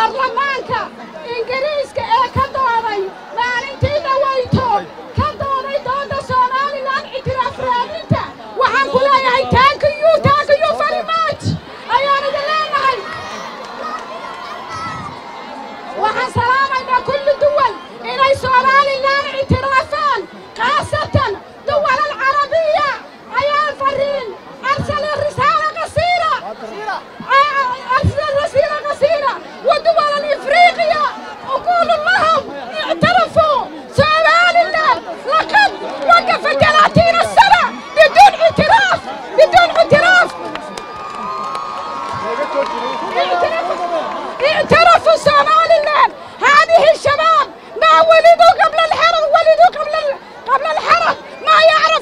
baarlamaanka ingiriiska ee ka dooday maalintii dhawayto ka dooday dooda somalilan ictiraaf raadinta waxaan ku leeyahay taankiyu taankiyu farimaaj ayaan idin leenahay waxaan salaamaynaa kulli duwal inay somalilan ictiraafaan khaasatan duwal alcarabiya ayaa fariin arsala risaala qasiira أرسل رسيلة قصيرة ودول الإفريقيا أقول لهم اعترفوا سؤال الله لقد وقف 30 سنة بدون اعتراف بدون اعتراف اعترفوا سؤال الله هذه الشباب ما ولدوا قبل الحرب ولدوا قبل قبل الحرب ما يعرف